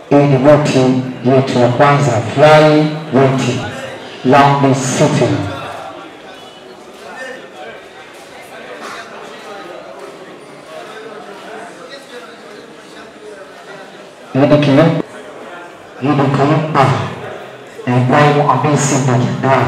Hii ni boti yetu ya kwanza fly boti Long City. Hii ni kilimo, hii ni kilimo na Ibrahim Hamisi Mjindaa.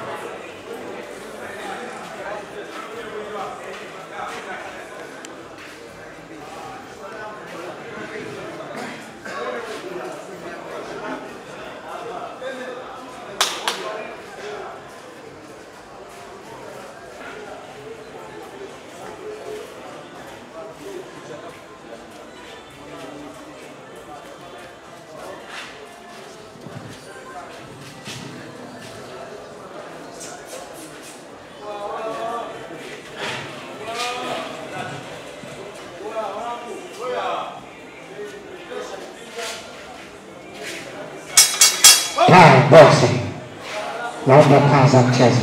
Time boxing. Naomba kwanza mchezo.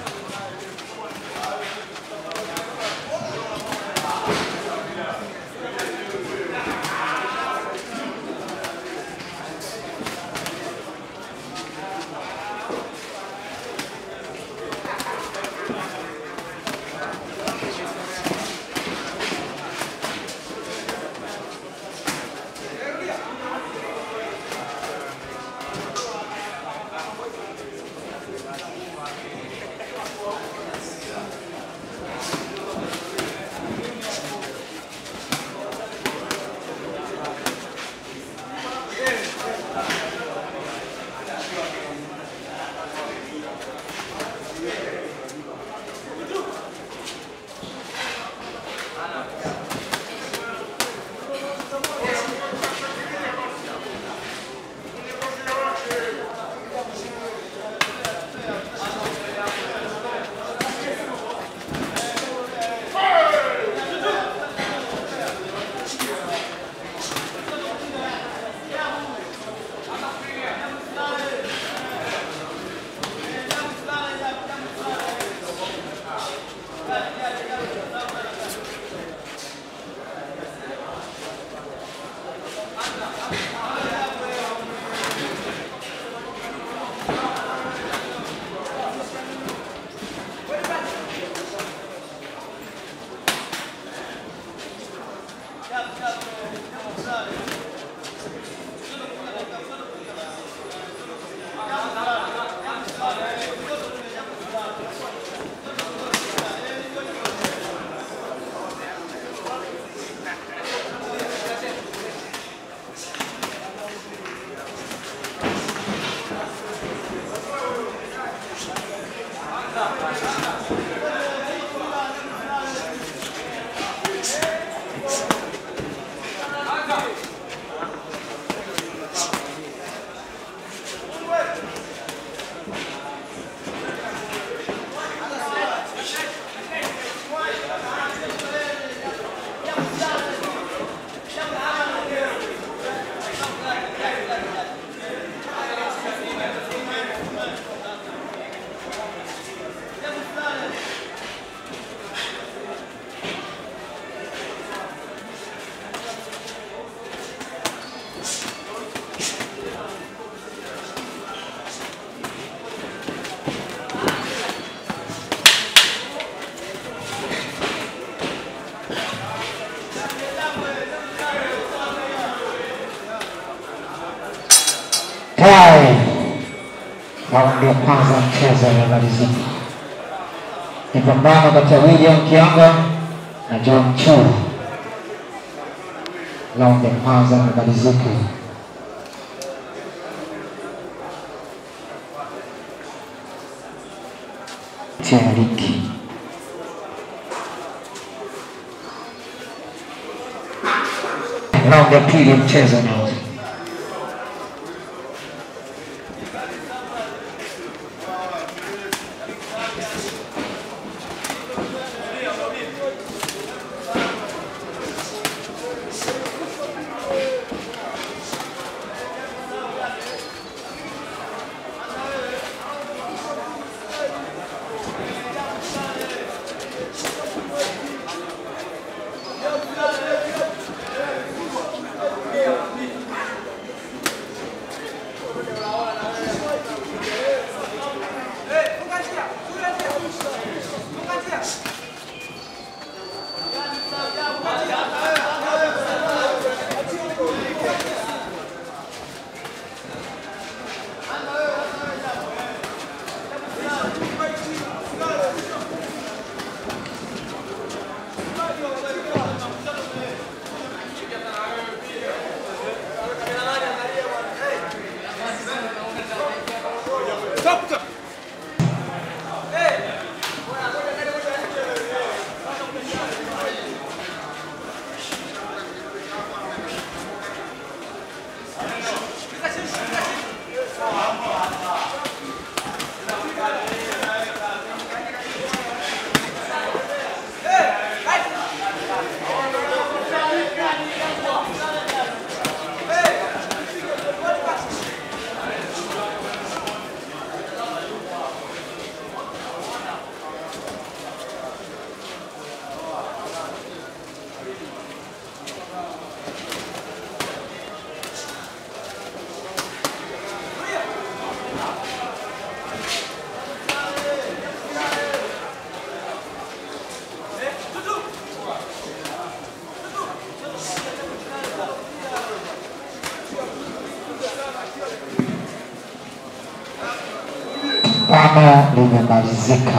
Time. Raundi ya kwanza mchezo umemalizika. Ni pambano kati ya William Kianga na John Chua. Raundi ya kwanza imemalizika. Tiariki. Raundi ya pili ya mchezo unaanza. Yeah. pambano limemalizika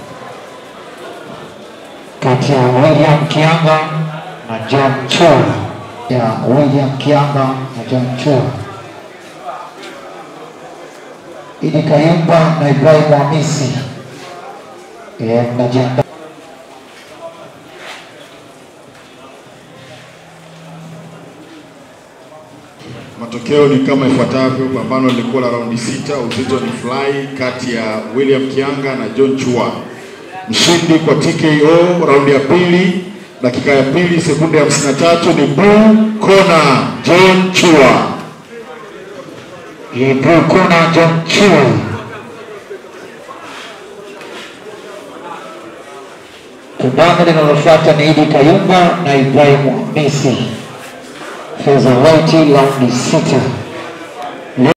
kati ya William Kianga na John Chua, ya William Kianga na John Chua. Idi Kayumba na Ibrahim Hamisi eh, mnajiandaa Matokeo ni kama ifuatavyo. Pambano lilikuwa la raundi sita, uzito ni fly kati ya William Kianga na John Chua. Mshindi kwa TKO raundi ya pili, dakika ya pili, sekunde ya 53 ni Blue Corner John Chua. Blue Corner John Chua. Pambano linalofuata ni Idi Kayumba na Ibrahim Hamisi. Featherweight raundi sita.